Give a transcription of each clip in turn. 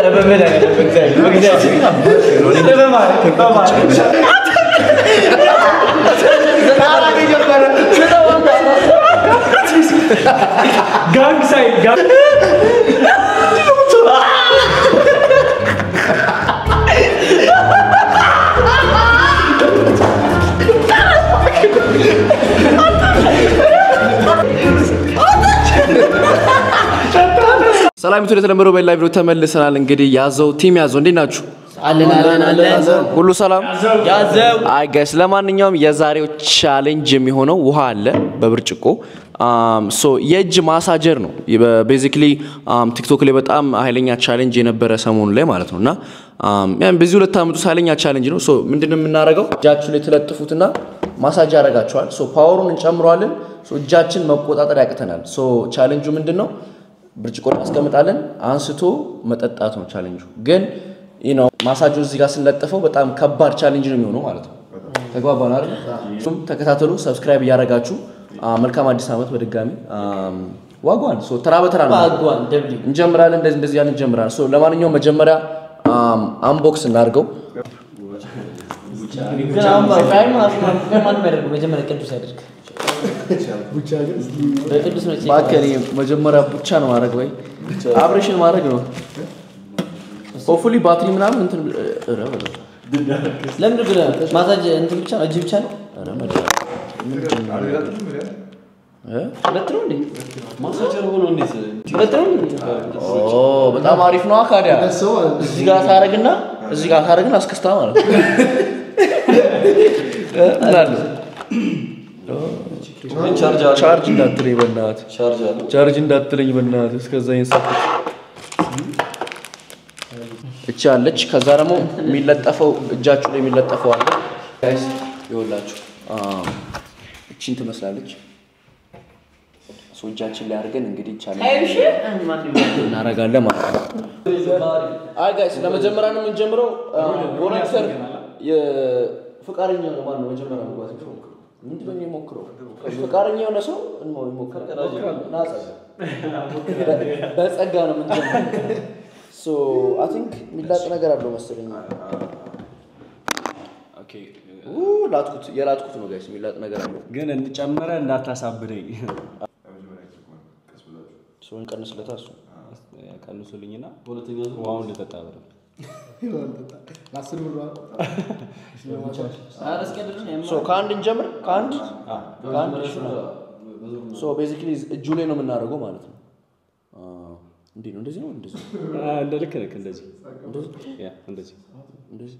ጋንግ ሳይድ ጋንግ ሰላም ቱ የተለመደው በሌላ ቪዲዮ ተመልሰናል። እንግዲህ ያዘው ቲም ያዘው እንዴት ናችሁ? አለን አለን አለን ሁሉ ሰላም? ያዘው አይ ጋይስ፣ ለማንኛውም የዛሬው ቻሌንጅ የሚሆነው ውሃ አለ በብርጭቆ ሶ የእጅ ማሳጀር ነው። ቤዚክሊ ቲክቶክ ላይ በጣም ኃይለኛ ቻሌንጅ የነበረ ሰሞኑ ላይ ማለት ነው እና ያን በዚህ ሁለት ዓመት ውስጥ ኃይለኛ ቻሌንጅ ነው። ሶ ምንድነው የምናደርገው? እጃችሁ ላይ ትለጥፉትና ማሳጅ ያደርጋችኋል። ሶ ፓወሩን እንጨምረዋለን። ሶ እጃችን መቆጣጠር ያቅተናል። ሶ ቻሌንጁ ምንድን ነው? ብርጭቆ እናስቀምጣለን። አንስቶ መጠጣት ነው ቻሌንጁ። ግን ነው ማሳጁ እዚህ ጋር ስንለጥፈው በጣም ከባድ ቻሌንጅ ነው የሚሆነው ማለት ነው። ተግባባን አይደል? እሱም ተከታተሉ፣ ሰብስክራይብ እያደረጋችሁ አ፣ መልካም አዲስ ዓመት በድጋሚ አም፣ ዋጓን ሶ ተራ በተራ ነው ባጓን ደብሊው እንጀምራለን። እንደዚህ እንደዚህ ያልን እንጀምራለን። ሶ ለማንኛውም መጀመሪያ አም፣ አንቦክስ እናድርገው። ማን የሚያደርገው መጀመሪያ ቅዱስ ያደርግ በቅዱስ ነው እባክህ እኔ መጀመሪያ ብቻ ነው ማድረግ ወይ አብሬሽን ማድረግ ነው። ሆፕፉሊ ባትሪ ምናምን እንትን ኧረ በለው። ለምን ግን ማሳጅ እንትን ብቻ ነው እጅ ብቻ ነው ኧረ መድኃኒዓለም። እ? ሁለት ነው እንዴ ሁለት ነው እንዴ ኦ በጣም አሪፍ ነው አካዲያ እዚህ ጋር ታረግና እዚህ ጋር ታረግና አስከስታ ማለት ነው። እ? እላለሁ። ቻርጅ እንዳትለኝ በእናትህ ቻርጅ እንዳትለኝ በእናትህ እስከዛ ይንሰኩት እቺ አለች። ከዛ ደግሞ የሚለጠፈው እጃችሁ ላይ የሚለጠፈው አለ ጋይስ ይኸውላችሁ አም፣ እቺን ትመስላለች። ሶ እጃችን ላይ አድርገን እንግዲህ ቻሌንጅ እናደርጋለን ማለት ነው። አይ ጋይስ ለመጀመሪያ ነው የምንጀምረው። ቮለንተር የፍቃደኛ ነው ማን ነው መጀመሪያ መግባት የሚሞክረው? ምንድን ነው የሚሞክረው? ፍቃደኛ የሆነ ሰው እንሞ- ይሞክራል። ና ጸጋ። በጸጋ ነው የምንጀምረው። ሶ አይ ቲንክ የሚላጥ ነገር አለው መሰለኝ። ኡ ላጥኩት፣ የላጥኩት ነው ጋይስ፣ የሚላጥ ነገር አለው። ግን እንጨምረ እንዳታሳብደኝ ሰውን ቀንስለታ እሱ ቀንሱልኝና ውሃውን ልጠጣ ብለ ሶ ከአንድ እንጀምር። ከአንድ ከአንድ እሺ ነው። ሶ ቤዚክሊ እጁ ላይ ነው የምናደርገው ማለት ነው። አዎ። እንዴት ነው? እንደዚህ ነው? እንደዚህ እንደ ልክ ልክ እንደዚህ ያ እንደዚህ እንደዚህ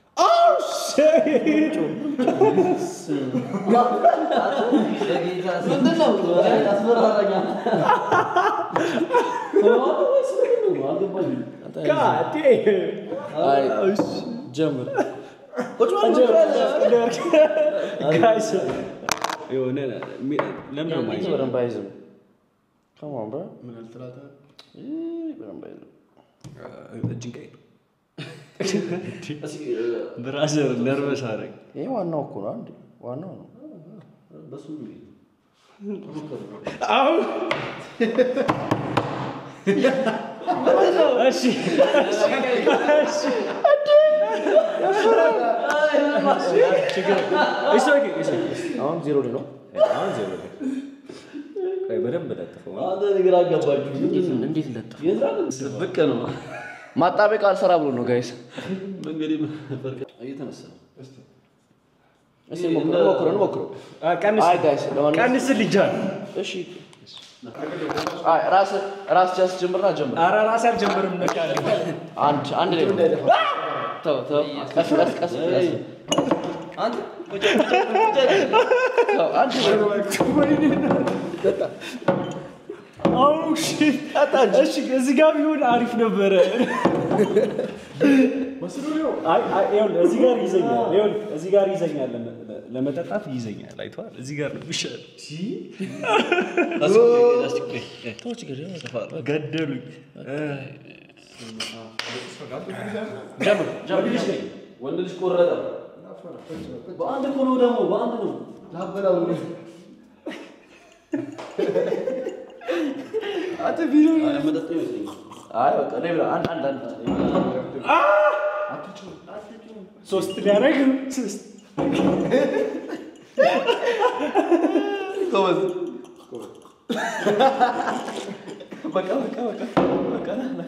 አይ ጀምር። ቁጭ በል ጋይስ የሆነ ሚ- ለምን ነው የማይዘው? በደንብ አይዝም። Come on, bro. ይህ በደንብ አይዝም። እጅን ቀይ ብራዘር ነርቨስ አደረግ ይሄ ዋናው እኮ ነው። አንዴ ዋናው ነው። እሺ እሺ ኦኬ እሺ አሁን ዜሮ ላይ ነው። አሁን ዜሮ ላይ ቆይ በደንብ ለጥፈው እንዴት ለጥፍ ማጣበቅ አልሰራ ብሎ ነው ጋይስ። እስኪ ሞክረን ሞክረን ሞክረው። ቀንስ አይ ጋይስ ለማንኛውም ቀንስ ልጃል እሺ አይ ራስ ራስ ጃስ ጀምርና ጀምር። ኧረ ራሴ አልጀምርም ነቃል አንድ አንድ ላይ ነው። ተው ተው ቀስ ቀስ ቀስ ቀስ ተው አንድ ላይ ነው። አው ሺት እሺ እዚህ ጋር ቢሆን አሪፍ ነበረ አይ አይ ይኸውልህ እዚህ ጋር ይዘኛል ይኸውልህ እዚህ ጋር ይዘኛል ለመ- ለመጠጣት ይዘኛል አይተዋል እዚህ ጋር ነው የሚሻለው ገደሉኝ ጀምር ጀምር ወንድ ልጅ ቆረጠ። በአንድ እኮ ነው ደግሞ በአንድ ነው። መጠጥ ይመስለኛል። አይ በቃ እኔ ብላ አንድ አንድ አንድ ሶስት ሊያደርግ ሶስት ጎበዝ በቃ በቃ በቃ በቃ ና ና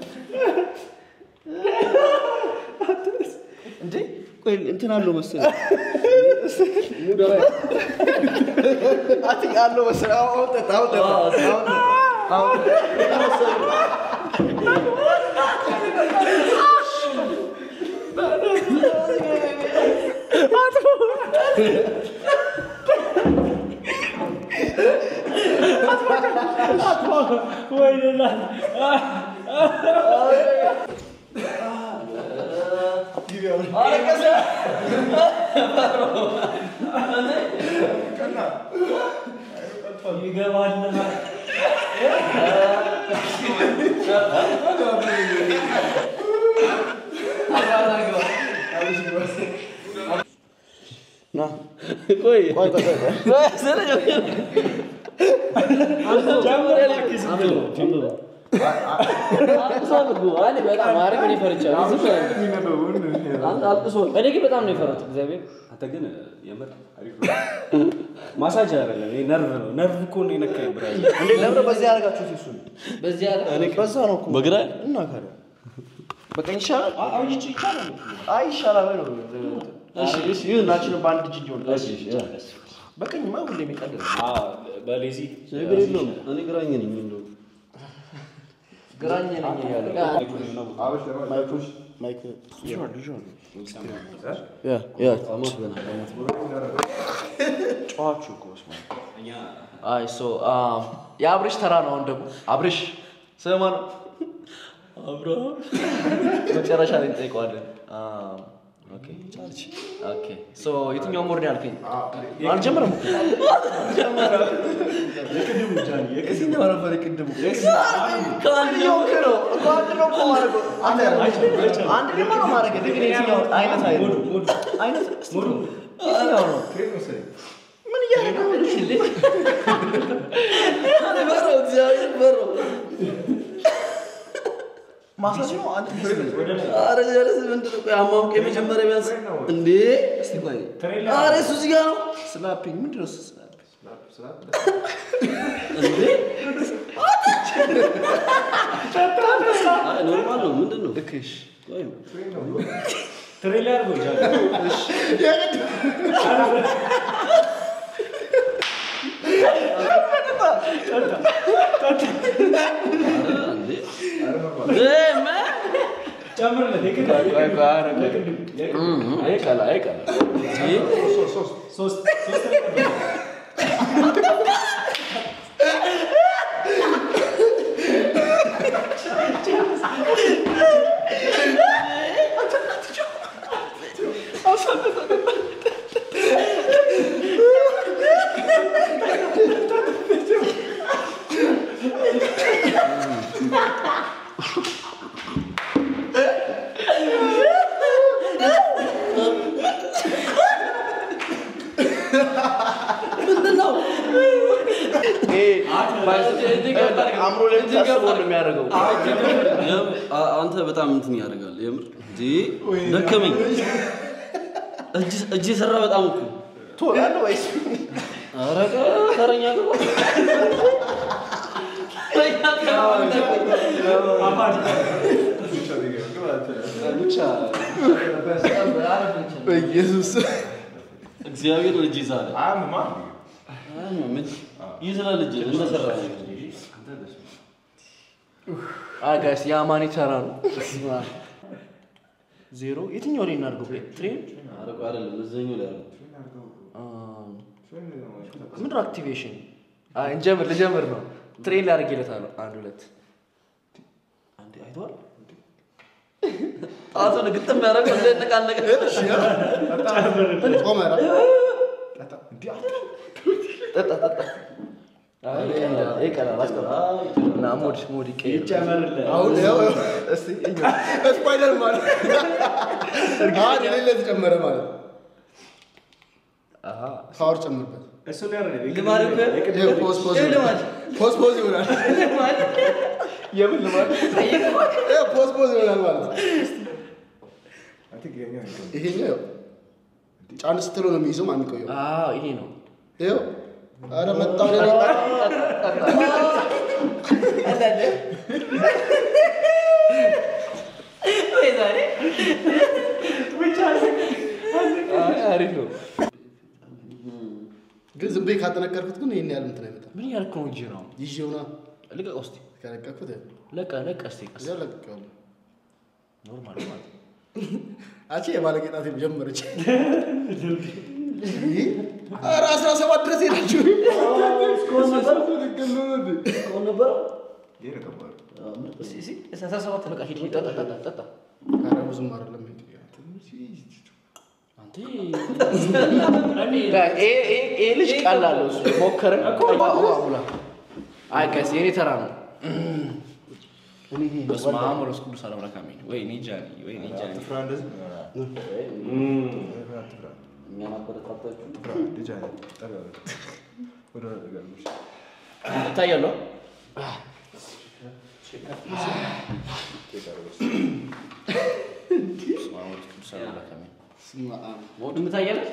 እንዴ ቆይ እንትን አለው መሰለኝ አትክ አለው መሰለኝ አሁን አሁን ጠጣ አሁን ጠጣ አሁን ጠጣ አሁን ወይኔ አለቀሰ። ይገባል። ና ቆይ ቆይ ቆይ አልቅሷል እኮ። እኔ በጣም ማርያም እኔ ፈርቻለሁ። ዝም ብለህ አንተ አልቅሷል። እኔ ግን በጣም ነው የፈራሁት እግዚአብሔር አንተ ግን የምር አሪፍ ነው። ማሳጅ አይደለም፣ ይሄ ነርቭ ነው። ነርቭ እኮ ነው የነካኝ ብራዘር። እንዴ ለምን በዚህ ያደርጋችሁት እሱን በዚህ ያለ በዛ ነው እኮ በግራ እና ካለ በቀኝ ይሻላል አዎ ይቻላል። አይ ይሻላል ወይ ነው እሺ እሺ ይሁናችን በአንድ እጅ እንዲሆን በቀኝማ ሁሌ የሚቀልል አዎ በሌዚ ችግር የለውም። እኔ ግራኝ ነኝ እንደው ግራኝ ነኝ እያለ ያ ያ ጨዋችሁ እኮ በስመ አብ። አይ ሶ የአብርሽ ተራ ነው። አሁን ደግሞ አብርሽ ስማ ነው አብርሃም መጨረሻ ላይ እንጠይቀዋለን። አም፣ ኦኬ ኦኬ ሶ የትኛው ሞርድ ያልከኝ? አልጀመረም እኮ የትኛው ነበር የቅድሙ? ከአንደኛው እኮ ነው እኮ አንድ ነው እኮ ማድረገው። አንድ አንድ ደግሞ ነው ማድረግ ግን የትኛው አይነት አይነት አይነት እስቲ የትኛው ነው? ምን እያደረገ ነው? እኔ ፈራሁ፣ እግዚአብሔር ፈራሁ። ማሳጅ ነው አንተ ኧረ ጀለስ ምንድን ነው? ቆይ አሟሙቅ የመጀመሪያ ቢያንስ እንዴ! እስቲ ቆይ ኧረ እሱ እዚህ ጋር ነው ስላፒንግ ምንድን ነው እሱ ስላፒንግ? እንዴ! አይ ኖርማል ነው። ምንድን ነው? ልክ እሺ ቆይ ትሬል ያድርገው ጃ እንዴ! እንዴ! ምን? ጨምርለት የቅድም ቆይ ቆይ ኧረ ቆይ አይቀላ አይቀላ ሶስት ሶስት ምንድን ነው? አእምሮ ላይ የምታስበው ነው የሚያደርገው የምር አ- አንተ በጣም እንትን ያደርጋል። የምር እንዴ! ደከመኝ። እጅ እጅ የሰራ በጣም እኮ ትሆናለህ ወይስ ኧረ ቀ- ተረኛ ግባ። ተረኛ ግባ። በኢየሱስ እግዚአብሔር እጅ ይዛል። አያምም እጅ ይዝላል። እጅ እንደሰራ አይ ጋይስ የአማኒ ተራ ነው ዜሮ የትኛው ላይ እናድርገው ትሬን ኧረ ቆይ አይደለም እዛኛው ላይ አለ። ምንድን ነው አክቲቬሽን አይ እንጀምር ልጀምር ነው ትሬን ላድርግለታለሁ አንድ ሁለት አንዴ አይተዋል ጣቱን ግጥም ያደረገው እንደነቃነቀ ጠጣ ጠጣ አይ ይሄ ቀላል አስቀምጥ እና ሞድ ሞድ ይቀየር ጨምርለት አሁን ያው እስቲ እኛ ስፓይደር ማለት አሁን የሌለ ተጨመረ ማለት አሃ ፓወር ጨምርበት እሱ ነው ያደረገው። ልማድ እኮ ይኸው ፖዝ ፖዝ ይኸው ልማድ ፖዝ ፖዝ ይሆናል። ልማድ የምን ልማድ? ይኸው ፖዝ ፖዝ ይሆናል ማለት ነው። ይሄኛው ይኸው ጫን ስትለው ነው የሚይዘው ማን የሚቆየው? አዎ ይሄ ነው ይኸው ኧረ መጣሁ እኔ ነኝ። ወይ ዛሬ አሪፍ ነው ግን ዝም ብዬ ካጠነቀርኩት ግን ይሄን ያህል እንትን አይመጣም። ምን ያልክ ነው እንጂ ነው ይዤው ና ልቀቅ ውስጥ ከለቀኩት ይኸው ለቀ ለቀ እስቲ ቀስ እዚያው ለቅቄዋለሁ። ኖርማል ማለት ነው። አቺ የባለጌጣት ጀመረች። ኧረ አስራ ሰባት ድረስ ሄዳችሁ እስካሁን ነበር እስካሁን ነበር እስኪ እስኪ አስራ ሰባት በቃ ሂድ ሂድ፣ ጠጣ ጠጣ ጠጣ ኧረ ብዙም አይደለም። አንተ ይሄ ልጅ ቀላል ነው እሱ ሞከረ ሙላ አይ ቀስ የኔ ተራ ነው በስመ አብ ወመንፈስ ቅዱስ አሐዱ አምላክ አሜን ወይኔ ጃኒ ወይኔ ጃኒ እኛን አበረታታችሁ እታያለሁ በስመ አብ ወመንፈስ ቅዱስ አሐዱ አምላክ አሜን ወንድም ታያለች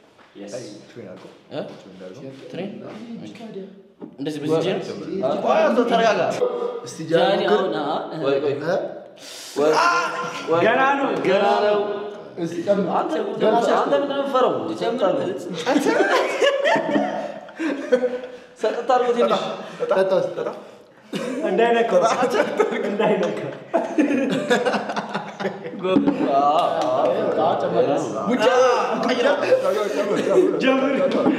እ? ትሬን እንደዚህ በዚህ ጀን ቆይ አንተ ተረጋጋ እስቲ ጃኒ ጃኒ አሁን አ- ወይ ቆይ እ? ገና ነው ገና ነው እስቲ ጨምር። አንተ አንተ ምንድን ነው የምትፈራው? ሰጠት አድርጎ ትንሽ ጠጣው እስቲ። እንዳይነካው እንዳይነካው ጀምር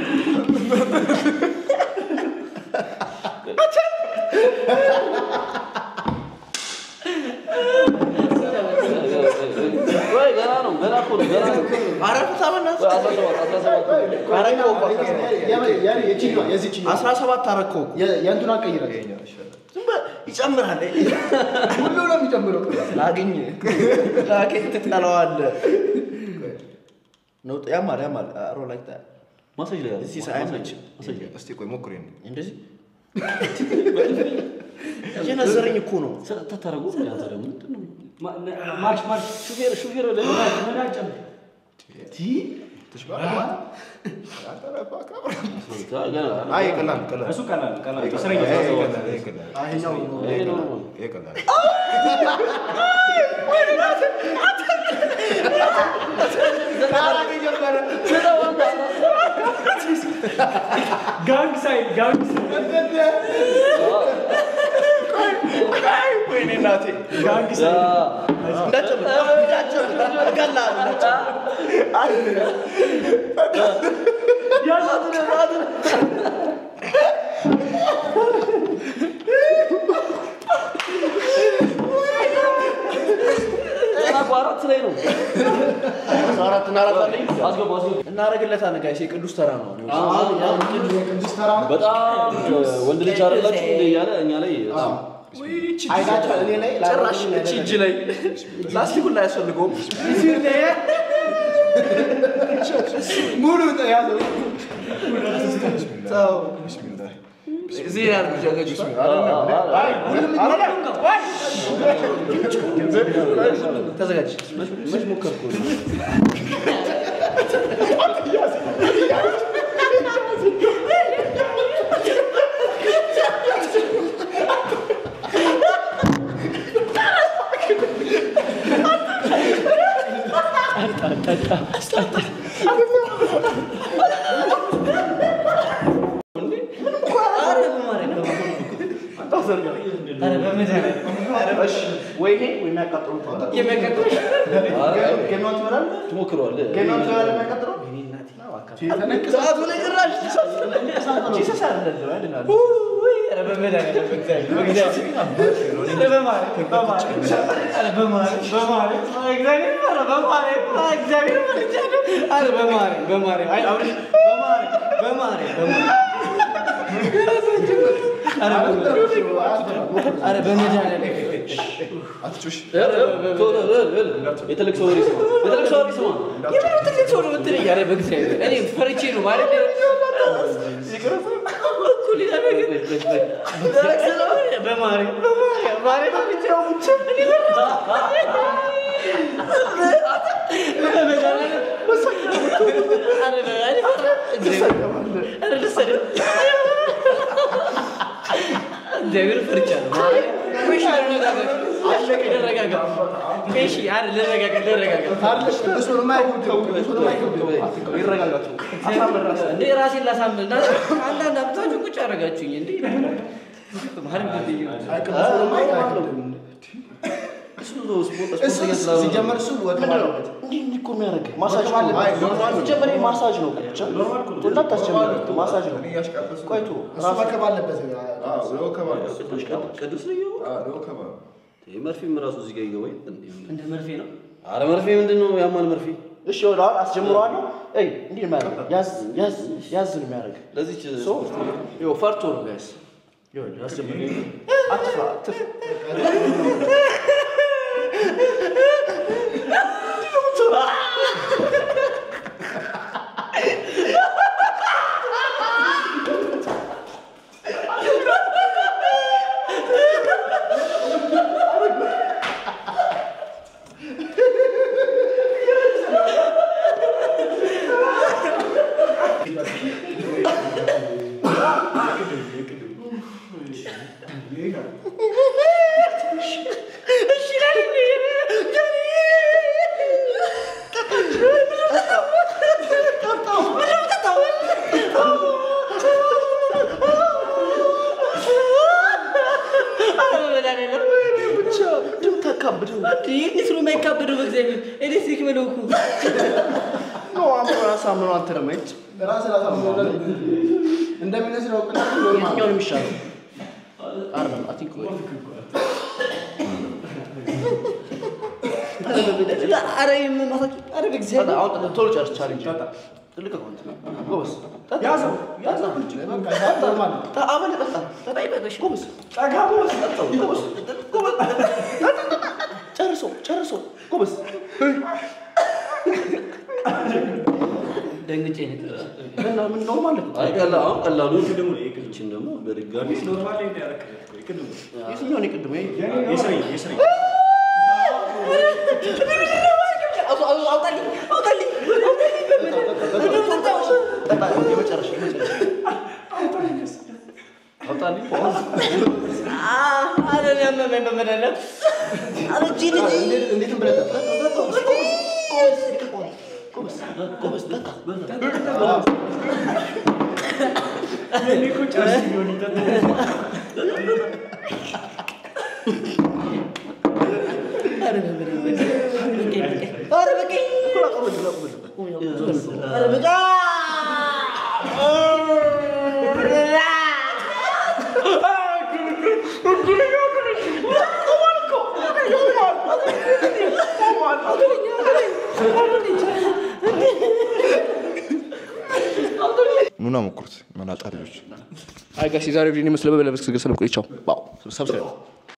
ወይ ገና ነው ገና እኮ ነው ገና ነው አረፍታ በእናትህ ወይ አስራ ሰባት አስራ ሰባት አረከው እኮ አስራ ሰባት የምን- የምን- የችኛዋ የዚችኛዋ አስራ ሰባት አረከው እኮ የ- የእንትኗን ቀይራት። ዝም በል ይጨምራል ሁሉ ነው የሚጨምረው። ላግኝ ላግኝ ትጠለዋለህ ነው ያማል ያማል አሮ ላይክ ዳት ማሳጅ ላይ ያለ እዚህ አይመችም እስቲ ቆይ ሞክሬ ነው እንደዚህ እየነዘረኝ እኮ ነው ሰጠት አታደርጉ አንተ ደግሞ ምንድን ነው ማርሽ ማርሽ ሹፌር ሹፌር ላይ ገና አይ ቀላል ቀላል እሱ ቀላል ቀላል እስረኛ ይሄ ቀላል ይሄ ቀላል አይ ይኸኛው ነው። ይሄ ኖርማል ይሄ ቀላል ጋንግ ሳይድ ጋንግ ወይኔ እናቴ ጋንግ ሳይድ እንዳጨምር እንዳጨምር እገላለሁ ገና እኮ አራት ላይ ነው አራት እናራታለኝ አስገቡ አስገቡ እናደርግለታለን ጋይስ የቅዱስ ተራ ነው የቅዱስ ተራ ነው። በጣም ወንድ ልጅ አይደላችሁ እንደ እያለ እኛ ላይ በጣም አይናቸው እኔ ላይ ጭራሽ እቺ እጅ ላይ ላስቲኩን ላይ አያስፈልገውም ሙሉ ያዘው። እዚህ ያልኩ ጀገጅ ተዘጋጅ መች ሞከርኩ ወይ ይሄ ወይ የሚያቃጥሉት ገናውን ትበላለህ ትሞክረዋለህ ገናውን ትበላለህ የሚያቃጥለው ሰዓቱ ላይ ጭራሽ ጂሰስ አይደለም ያድናል አትጩሽ የትልቅ ሰው ወሬ ስማ የትልቅ ሰው ወሬ ስማ የምን ትልቅ ሰው ነው የምትለኝ? ኧረ በእግዚአብሔር እኔ ፈርቼ ነው ማለት እኩል ይላል። ደረቅ ስለሆነ በማርያም በማርያም ማርያም ብቻው ብቻ እኔ እግዚአብሔር ፈርቻለሁ። እሺ፣ ልረጋጋ። አለቀ፣ ልረጋጋ። እሺ፣ አይደል፣ ልረጋጋ፣ ልረጋጋ። እንዴ ራሴን ላሳምን እና አንዳንድ አምታችሁ ቁጭ አደረጋችሁኝ እንዴ ማርያም ግድዩ ሲጀመር እሱ ወተት አለበት። እንዲህ እንዲህ እኮ የሚያደርግህ ማሳጅ ነው። ሲጀመር ይሄ ማሳጅ ነው። ብቻ እንዳታስጀምር ማሳጅ ነው። ቆይቶ እሱ መከብ አለበት። ቅዱስ ነው ይኸው። ወከባ ይሄ መርፌም ራሱ እዚህ ጋር ይገባል። እንደ መርፌ ነው። አረ መርፌ ምንድን ነው ያማል መርፌ? እሺ ወደ አሁን አስጀምረዋለሁ። እይ እንዲህ ነው የሚያደርግህ። ያዝ ያዝ ያዝ ነው የሚያደርግህ። ለዚች ሶ ይኸው ፈርቶ ነው ጋይስ። ይኸውልህ አስጀምረው። አትፍራ አትፍራ። ብቻ እንደምታካብደው እንዴት ነው የማይካበደው? በእግዚአብሔር ኤሌክትሪክ በለው እኮ ነው አምሮ ያሳምነው። አንተ ደግሞ እጭ ራስህ ላሳምነው እንደሚመስለው እውቅና ኖርማል የትኛው ነው የሚሻለው? አይደለም አይ ቲንክ ኧረ የምማሳቂ ኧረ በእግዚአብሔር አሁን ቶሎ ጨርስ ቻሌንጅ ትልቅ አካውንት ጎበዝ ያዘው ያዘው በቃ ኖርማል ነው። አበል ጠጣ ጠጣ ይበቃሽ ጎበዝ ጠጋ ብሎ ሰጠው። ጎበዝ ጎበዝ ጨርሶ ጨርሶ ጎበዝ ደንግጬ ነው የቀረው። እና ምን ኖርማል ነው አይ ቀላ አሁን ቀላሉ ይችን ደግሞ በድጋሚ ኖርማል ላይ እንዳያረክለት ቆይ ቅድም የትኛው ነው የቅድሙ ይሄ የስሬ የስሬ አውጣ- አውጣ- አውጣልኝ አውጣልኝ ጠጣ የመጨረሻ የመጨረሻ አውጣልኝ አ- ኧረ እኔ አመመኝ በመድኃኒዓለም ኧረ እጄ ልጅ እንዴት- እንዴትም ብለህ ጠጣ። ጎበዝ ጎበዝ ጠጣ እኔ እኮ ጨርስ ቢሆን ይጠጣ ኧረ በመድኃኒዓለም ኧረ በቀኝ ኧረ በቃ ኑና ሞክሩት መናጣ ልጆች አይ ጋሽ የዛሬው ቪዲዮ ይመስላል። በሌላ ቪዲዮ እስክንገናኝ ሰላም ቆዩ። ቻው። ባው ሰብስክራይብ